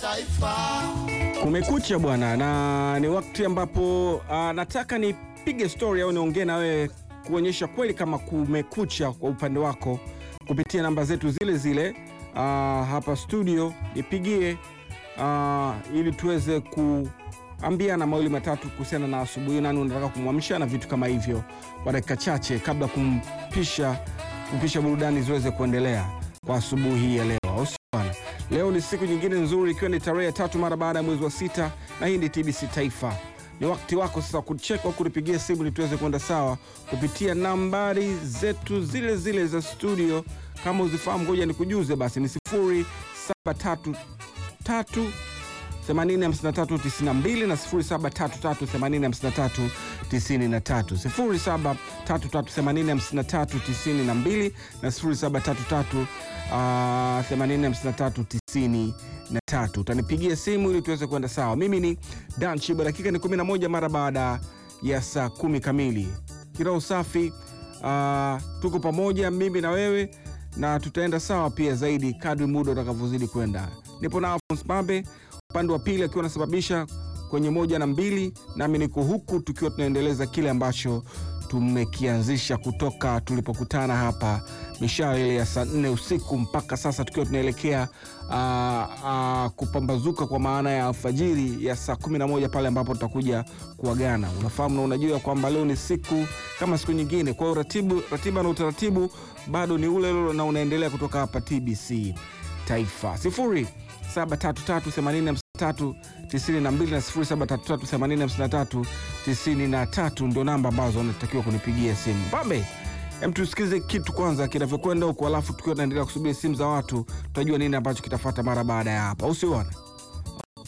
Taifa. Kumekucha bwana, na ni wakati ambapo uh, nataka nipige story au niongee na wewe kuonyesha kweli kama kumekucha kwa upande wako kupitia namba zetu zile zile uh, hapa studio, nipigie uh, ili tuweze kuambiana mawili matatu kuhusiana na asubuhi, nani unataka kumwamsha na vitu kama hivyo, kwa dakika chache kabla kumpisha kupisha burudani ziweze kuendelea kwa asubuhi hii ya leo, au sio bwana? Leo ni siku nyingine nzuri, ikiwa ni tarehe ya tatu mara baada ya mwezi wa sita, na hii ni TBC Taifa. Ni wakati wako sasa kucheka au kunipigia simu ili tuweze kwenda sawa kupitia nambari zetu zile zile za studio. Kama uzifahamu, ngoja nikujuze basi, ni sifuri saba tatu tatu 805392 na 0733805393 0733805392 na 0733 ah, 805393. Utanipigia simu ili tuweze kwenda sawa. Mimi ni Dan Chiba, dakika ni 11 mara baada ya saa kumi kamili. Kiroho safi, ah, tuko pamoja mimi na wewe na tutaenda sawa pia zaidi kadri muda utakavyozidi kwenda. Nipo na Alphonse Babe upande wa pili akiwa anasababisha kwenye moja na mbili, nami niko huku tukiwa tunaendeleza kile ambacho tumekianzisha kutoka tulipokutana hapa mishale ile ya saa nne usiku mpaka sasa tukiwa tunaelekea aa, aa, kupambazuka kwa maana ya alfajiri ya saa kumi na moja pale ambapo tutakuja kuagana. Unafahamu na unajua kwamba leo ni siku kama siku nyingine, kwa hiyo ratibu, ratiba na utaratibu bado ni ule ule na unaendelea kutoka hapa TBC Taifa sifuri 733 92 na 0733 93 ndio namba ambazo unatakiwa kunipigia simu. Babe, em, tusikize kitu kwanza kinavyokwenda huku, alafu tukiwa tunaendelea kusubiri simu za watu, tutajua nini ambacho kitafuata mara baada ya hapa, usiona